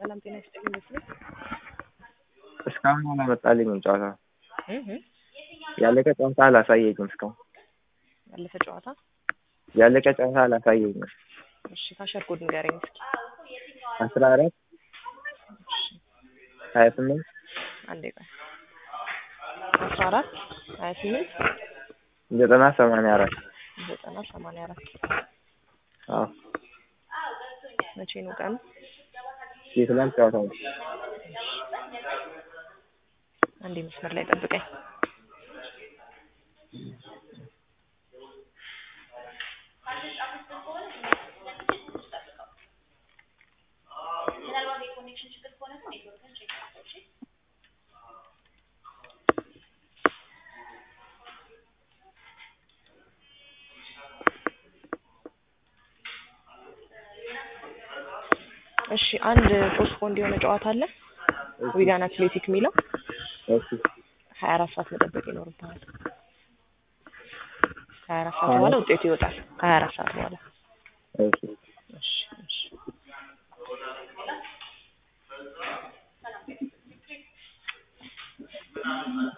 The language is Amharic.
ሰላም ጤና ይስጥልኝ መስሎኝ እስካሁን አላመጣልኝም ጨዋታ እህ ያለቀ ጨዋታ አላሳየኝም እስካሁን ያለፈ ጨዋታ ያለቀ ጨዋታ አላሳየኝም እሺ ካሸር ኮድ ንገረኝ እስኪ አስራ አራት ሀያ ስምንት አንዴ ቆይ አስራ አራት ሀያ ስምንት ዘጠና ሰማንያ አራት ዘጠና ሰማንያ አራት አዎ መቼ ነው ቀኑ የትላንት ጨዋታ ነው አንዴ መስመር ላይ ጠብቀኝ እሺ አንድ ፖስትፖንድ የሆነ ጨዋታ አለ ዊጋን አትሌቲክ የሚለው እሺ ሀያ አራት ሰዓት መጠበቅ ይኖርብሃል ከሀያ አራት ሰዓት በኋላ ውጤቱ ይወጣል ከሀያ አራት ሰዓት በኋላ እሺ እሺ እሺ